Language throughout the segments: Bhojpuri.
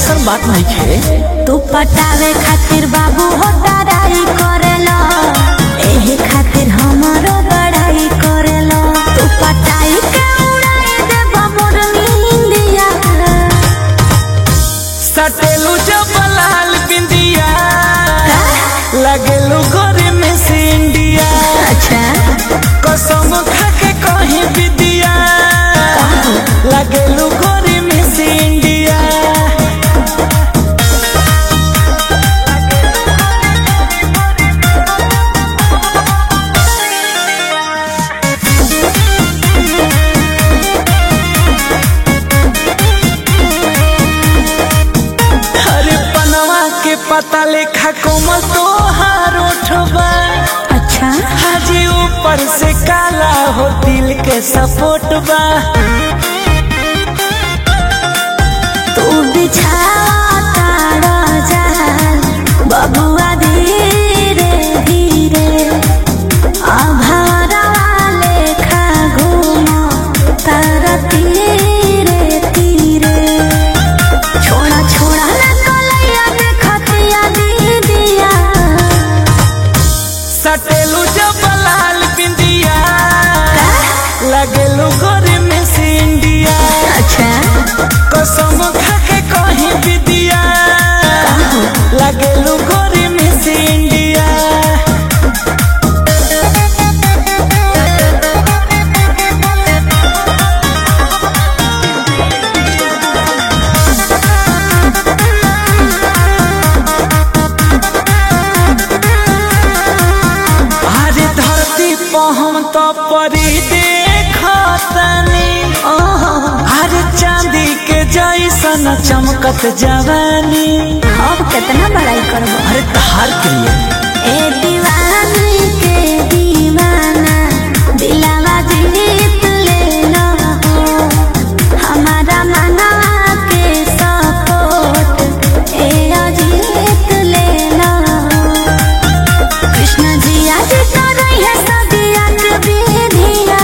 ऐसा बात नहीं खे तू पटावे खातिर बाबू हो डराई करेला एही खातिर हमारो बड़ाई करेला तू पटाई के उड़ाई देबा मोर नींदिया सटेलू जब लाल बिंदिया लगेलू गोरे में से इंडिया अच्छा कसम खा के कहीं विदिया लगेलू गोरे में से इंडिया अरे पनवा के पता लेखा कोमल तो हार उठबा अच्छा हाजी ऊपर से काला हो दिल के सपोर्ट बा तू बिछाता जाल बबुआ धीरे धीरे अभरवा लेखा घूमो तारा तीरे तीरे छोड़ा छोड़ा ना कलैया देखतिया दीदिया सटेलू जब लाल बिंदिया लगेलू गोरे में से इंडिया अच्छा कसम खा के कहीं विदिया लगेलू गोरे में से इंडिया अरे धरती पर हम तो परी देखतनी ओहो अरे चांदी के जैसन चमकत जवानी अब कितना बड़ाई करबो अरे तहार के लिए ए दीवानी के दीवाना दिलावा जीत लेना हो हमारा मनवा के सपोर्ट ए जीत लेना हो कृष्ण जी आज तो रही है सदिया के विधिया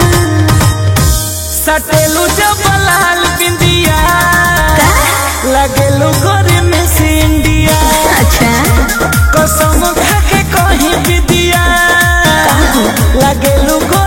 सटेलू जब लाल बिंदिया लगेलू गोरे में से इंडिया अच्छा कसम खा के कहीं विदिया लगेलू गोरे